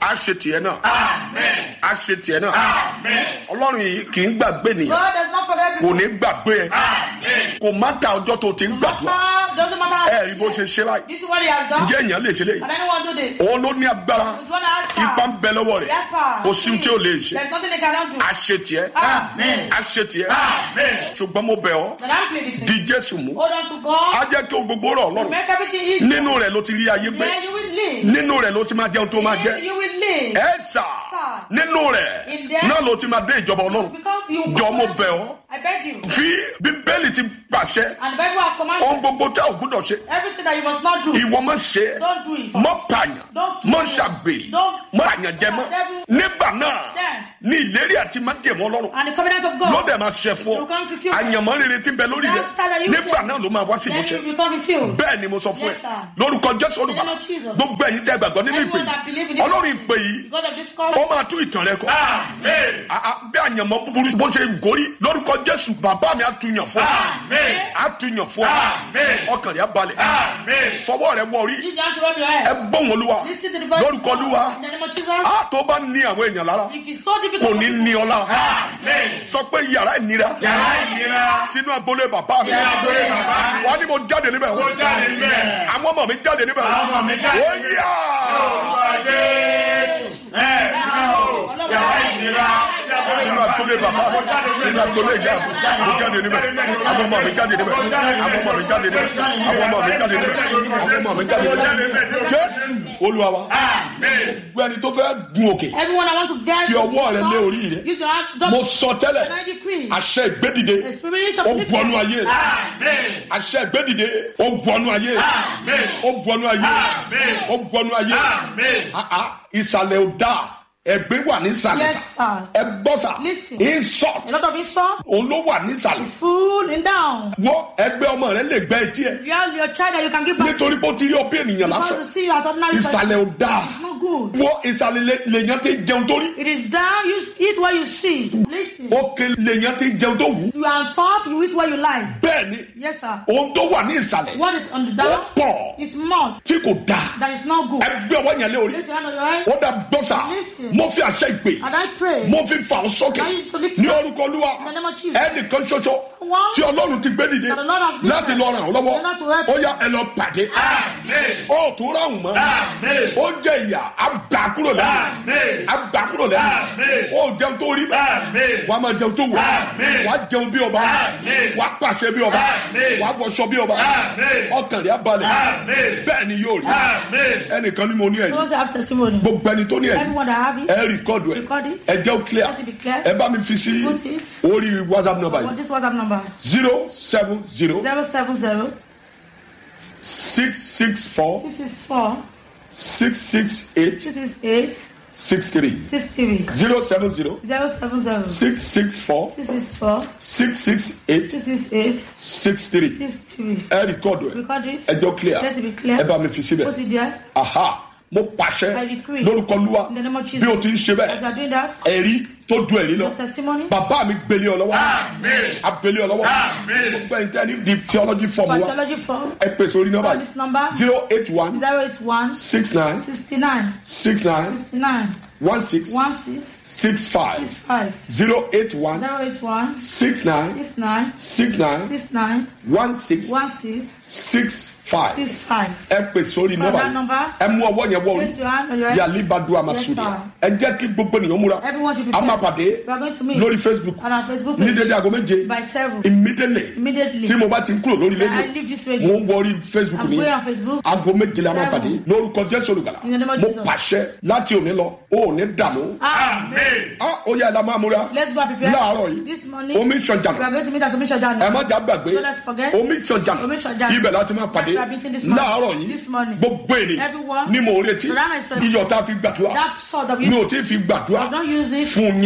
á ṣe tiẹ̀ náà Amen. á ṣe tiẹ̀ náà Amen. ọlọ́run yìí kì í gbàgbé nìyẹn God does not forget kò people. ní gbàgbé ẹ Amen. kò má ta ọjọ́ tó ti ń gbàdúrà Matter, doesn't matter. ẹ rí bó ṣe ṣe báyìí This is what he has done. ǹjẹ́ èèyàn lè ṣe léyìí Can anyone do this? òun ló ní agbára He's one that has ipa ń power. bẹ lọ́wọ́ He rẹ̀ has power. kò sí ohun tí ò lè ṣe There's nothing they cannot do. á ṣe tiẹ̀ Amen. á ṣe tiẹ̀ Amen. ṣùgbọ́n mo bẹ̀ ọ́ Then I'm pleading to di you. Jésù mú Hold on to God. á jẹ́ kí o gbogbo rọ̀ ọlọ́run Make everything easy. nínú rẹ̀ ló ti rí ayé gbé Yeah, you will live. nínú rẹ̀ ló ti máa jẹun tó máa Yeah, jẹ You will live. ẹ sà Sir. nínú rẹ̀ In there. náà ló ti máa dé ìjọba ọlọ́run Because you. jọ mo bẹ̀ ọ́ I beg you. fi bíbélì ti pàṣẹ And the Bible has ohun commanded gbogbo tẹ́ ò gbúdọ̀ ṣe everything that you must not do. ìwọ má ṣe é Don't do it. mọ pààyàn Don't mọ do it. ṣàgbèrè Don't- mọ àyànjẹ mọ nígbà náà Then. ní ìlérí àti májèmọ ọlọ́run And the covenant of God. lọ́dẹ̀ máa ṣẹ fún You ọ come fulfill. àyànmọ́ rere ti ń bẹ lórí rẹ That's that you nígbà get. náà ló máa wá sí Then ìmúṣẹ you become fulfilled. bẹ́ẹ̀ ni mo sọ fún ẹ Yes, sir. lórúkọ jésù olùgbà In the name of Jesus. gbogbo ẹ̀yin tẹ́ gbàgbọ́ nínú ìpè Everyone that believe in this ọlọ́run ìpè yìí God of this call. ó máa tú ìtàn rẹ kọ Amen. A- a- bí àyànmọ́ búburú bó ṣe gòrí lórúkọ jésù bàbá mi á tu yàn fún ọ Amen. á tu yàn fún ọ Amen. ọkàn rẹ á balẹ̀ Amen. fọwọ́ rẹ wọ orí Use your hand to rub your ẹ head. gbóhùn olúwa Listen to the voice. lórúkọ of God. olúwa In the name of Jesus. á tó bá ní àwọn èèyàn lára If it's so kò difficult. ní ní ọ lára Amen. sọ pé yàrá ìnira Yàrá ìnira. sínú agbolé bàbá mi Sínú agbolé bàbá mi. wà á ní mo jáde níbẹ̀ Mo jáde níbẹ̀. àwọn ọmọ mi jáde níbẹ̀ Àwọn ọmọ mi jáde ó níbẹ̀. yá Orúkọ Jésù. Ẹ bímọ. Yàrá ìnira. sínú agbolé bàbá mi sínú agbolé ìyá mi mo jáde níbẹ̀ àwọn ọmọ mi jáde níbẹ̀ àwọn ọmọ mi jáde níbẹ̀ àwọn ọmọ mi jáde níbẹ̀ àwọn ọmọ mi jáde níbẹ̀ jésù olúwa wa Amen. gbogbo ẹni tó fẹ́ gun òkè Everyone I want to get. fi ọwọ́ rẹ lé orí rẹ Use your hand. mo sọ tẹ́lẹ̀ And I decree. àṣẹ ìgbédìde The spirit of ó bu ọnú ayé rẹ Amen. àṣẹ ìgbédìde ó bu ọnú ayé rẹ Amen. ó bu ọnú ayé rẹ Amen. ó bu ọnú ayé rẹ Amen. Ah, ah, ìsàlẹ̀ ò dáa ẹgbẹ́ wà ní ìsàlẹ̀ Yes, sà sir. ẹ gbọ́ sà Listen. insult A lot of insult. òun ló wà ní ìsàlẹ̀ Full and down. wọ́n ẹgbẹ́ ọmọ rẹ lè gbẹ́ etí ẹ If you have your child that you can give back. nítorí pé ó ti rí ọ bí ènìyàn Because lásán to see you as ordinary person. ìsàlẹ̀ ò dáa It's not good. wọ́n ìsàlẹ̀ lè- lèèyàn ti jẹun tó rí It is down. You eat what you see. Listen. òkè lèèyàn ti jẹun tó wù You are on top. You eat what you like. bẹ́ẹ̀ ni Yes, sir. ohun tó wà ní ìsàlẹ̀ What is on the ó down pọ̀ is mud. tí kò dáa That is not good. ẹgbẹ́ ọwọ́ yẹn lé orí Place your hand on your head. ó dà gbọ́sà Listen. mo fi àṣẹ ìpè And I pray. mo fi fà ọ́ sókè Now you to lift ní up orúkọ olúwa in the name of Jesus. ẹnìkan ṣoṣo One. tí ọlọ́run ti gbé dìde That the Lord has given láti lọ ràn ọ́ lọ́wọ́ In order to help ó yá ẹ lọ pàdé Amen. ó tó ráhùn mọ́ Amen. ó jẹ ìyà á gbà kúrò lẹ́nu Amen. á gbà kúrò lẹ́nu Amen. ó jẹun tó rí bẹ́ẹ̀ Amen. wà á máa jẹun tó wù Amen. wà á jẹun bí ọba Amen. wà á pàṣẹ bí ọba Amen. wà á wọṣọ bí ọba Amen. ọkàn rẹ̀ á balẹ̀ Amen. bẹ́ẹ̀ ni yóò rí Amen. ẹnìkan ni mo ní ẹ̀yìn Those that have testimony. gbogbo ẹni tó ní ẹ̀yìn Everyone that have it. ẹ rìkọ́dù ẹ Record it. ẹ jẹ́ ó clear Let it be clear. ẹ bá mi fi sí Put it. orí whatsapp number What yìí this WhatsApp number? zero seven zero Zero seven zero six six four six six four six six eight six six eight six three six three zero seven zero zero seven zero six six four six six four six six eight six six eight six three six three. ẹ rìkọ́dù ẹ Record it. ẹ jẹ́ ó clear Let it be ẹ clear. bá mi fi síbẹ̀ Put it there. aha mo pàṣẹ I decree. lórúkọ lúwa In the name of Jesus. bí o ti ń ṣe As you bẹ́ẹ̀ are doing that, ẹ̀rí tó du ẹ̀rí lọ your testimony. bàbá mi gbélé ọ lọ́wọ́ Amen. abélé ọ lọ́wọ́ Amen. gbogbo ẹni tẹ́ ní di theology form wa Pathology form. ẹ pèsè orí nọ́mbà Call this number. yìí zero eight one Zero eight one six nine sixty nine six nine sixty nine one six one six six six five five zero eight one zero eight one six nine six nine six nine six nine one six one six six five six five. ẹ pèsè orí Call nọ́mbà that yìí number. ẹ mú ọwọ́ yẹn wọ orí Place your hand on your head. yàlí badua masudia ẹ jẹ́ kí gbogbo ènìyàn múra Everyone should be a máa prepared. pàdé We are going to meet lórí facebook on our Facebook ní page dédé aago méje by seven immediately immediately. tí mo bá ti ń kúrò lórí Then I rédíò leave this mo radio. ń wọ orí facebook I'm ní going on Facebook. aago méje la máa Seven. pàdé lórúkọ jésù olùgbàlà In the name of mo Jesus. pàṣẹ láti òní lọ o ò ní dààmú Amen. Ah, ó yẹ ẹ la máa múra Let's go and prepare. láàárọ̀ yìí This morning omi we sọjà are going to meet at Omisha ẹ Jana. má jà gbàgbé So let's forget. omi sọjà Omi Sọjà. ibẹ̀ láti máa pàdé That's why I've been this morning. láàárọ̀ yìí This morning. gbogbo ènìyàn Everyone. ni mo retí So that is- iyọ̀ tá a fi gbàdúrà That sort of mi you ò tí ì fi gbàdúrà I don't use it fún yín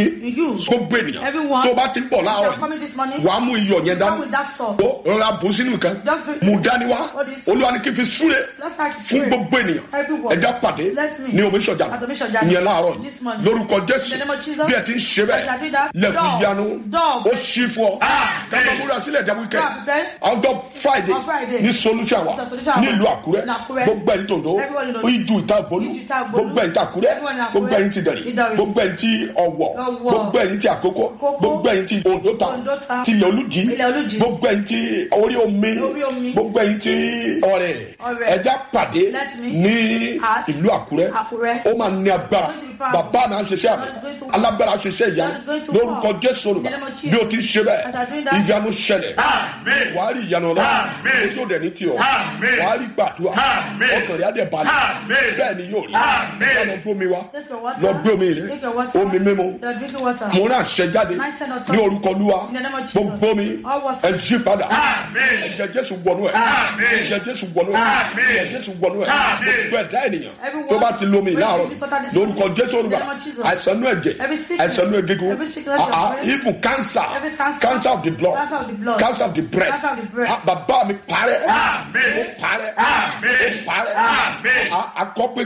yín You. gbogbo ènìyàn Everyone. tó o bá ti ń bọ̀ You are láàárọ̀ coming this morning. wàá mú iyọ̀ yẹn Come dání with that salt. ó rọra bù sínú nǹkan Just bring- mú dání wá What is- olúwa ni kí n fi súre Let's start to fún pray. gbogbo ènìyàn Everyone. ẹja pàdé Let me. ní omi sọjà At Omisoja. ìyẹn láàárọ̀ This morning. lórúkọ In the jésù name of Jesus. bí ẹ ti ń ṣe As I do bẹ́ẹ̀ that, lẹ́kùn door, ìyanu door. ó ṣí fún ọ Amen. kátó múra sílẹ̀ jẹ́ wíkẹ́ Now prepare. ọjọ́ friday On Friday. ní solution wa It's a solution wa. nílùú àkúrẹ́ In Àkúrẹ́. gbogbo ẹ̀yin tòǹdó Everyone in Ondo. ìdù ìta ìbólú Ìdù Ìta Ìgbòlú. gbogbo ẹ̀yin tí àkúrẹ́ Everyone in Àkúrẹ́. gbogbo ẹ̀yin tí dẹ̀rì Ìdànrè. gbogbo ẹ̀yin tí ọ̀wọ̀ Ọ̀wọ̀. gbogbo ẹ̀yin tí àkókò Àkókò. gbogbo ẹ̀yin tí òǹdó ta Oǹdó ta. tilẹ̀ olùjì Ilẹ̀ Olújì. gbogbo ẹ̀yin tí orí omi Orí omi. gbogbo ẹ̀yin tí ọ̀rẹ́ Ọ̀rẹ́. ẹja pàdé Let me. ní At ìlú àkúrẹ́ Àkúrẹ́. ó máa ní agbára Going to be powerful. bàbá náà ṣiṣẹ́ àmì God is going to work. alágbára ṣiṣẹ́ ìyanu God is going to lórúkọ work. jésù olùbá In the name of Jesus. bí o ti ń ṣe As I do bẹ́ẹ̀ that. ìyanu ṣẹlẹ̀ Amen. wàá rí ìyanu ọlọ́run Amen. ojú òde ní tiọ̀ Amen. wàá rí gbàdúrà Amen. ọkàn rẹ̀ á dẹ̀ balẹ̀ Amen. bẹ́ẹ̀ ni yóò rí Amen. lọ gbómi wa Take your water. lọ gbé omi rẹ Take your water. omi mímu You are drinking water. mo náà ṣẹ jáde My son of ní orúkọ olúwa In the name of Jesus. gbogbo mi All water. ẹ jí padà Amen. ẹ̀jẹ̀ jésù wọnú ẹ̀ Amen. ẹ̀jẹ̀ jésù wọnú ẹ̀ Amen. ẹ̀jẹ̀ jésù wọnú ẹ̀ Amen. gbogbo ẹ̀dá ènìyàn Everyone. tó bá ti lomi When láàárọ̀ you this water this lórúkọ morning. jésù olùbá In the name of Jesus. àìsàn inú ẹ̀jẹ̀ Every sickness. àìsàn inú egungun Every sickness of ah, ah, brain. even cancer Every cancer. cancer of the blood Cancer of the blood. cancer of the breast Cancer of the breast. Ah, bàbá mi parẹ́ Amen. ó parẹ́ Amen. ó parẹ́ Amen. Ah, akọ́pẹ́